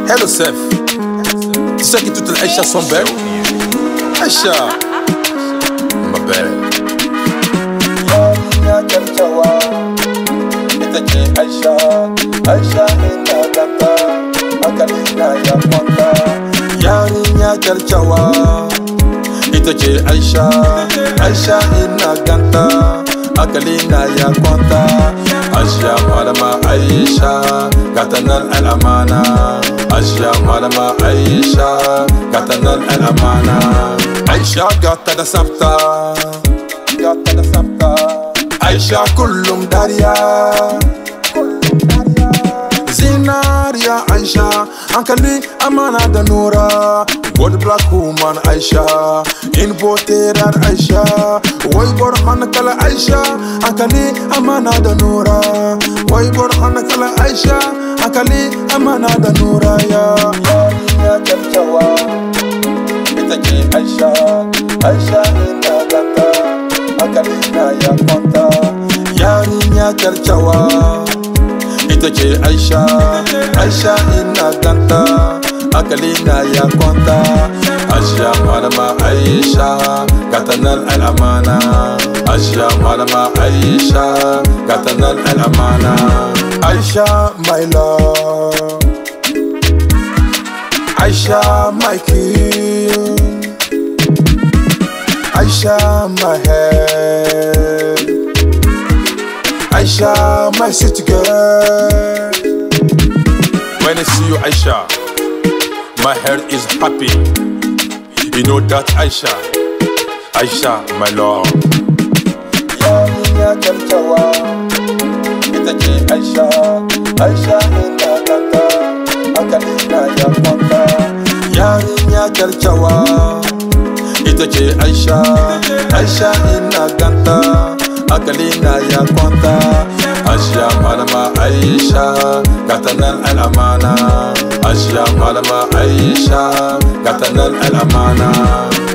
Hello Sef. Tu sais que toutes les Aïcha sont belles Aïcha. Ma belle. yarinya kyakkyawa ita ce aisha aisha ina ganta hankali na ya kwanta yarinya kyakkyawa ita ce aisha aisha ina ganta hankali na ya kwanta aisha malama aisha gata nan al'amana aisha malama aisha gata nan al'amana aisha gata da sabta gata da sabta aisha kullum dariya zinariya aisha hankali amana da nura gold black woman aisha in boterar aisha wai bar kala aisha hankali amana da nura wai bar kala aisha hankali amana da nura ya ya kyakkyawa ita ce aisha aisha ina ganta hankali na ya kwanta yarinya kyakkyawa ita ce aisha aisha ina ganta hankali na ya kwanta aisha malama aisha gatanar al'amana aisha malama aisha gatanar al'amana aisha my love aisha my king Aisha, my head. Aisha, my city girl. When I see you Aisha, my heart is happy. You know that Aisha. Aisha, my love. Yarinya kyakkyawa, ita ce Aisha. Aisha ina ganta, hankali na ya kwanta. Yarinya kyakkyawa, ita ce Aisha. Aisha ina ganta, hankali na ya kwanta. Aisha malama Aisha, gata nan al'amana. Aisha malama Aisha, gata nan al'amana.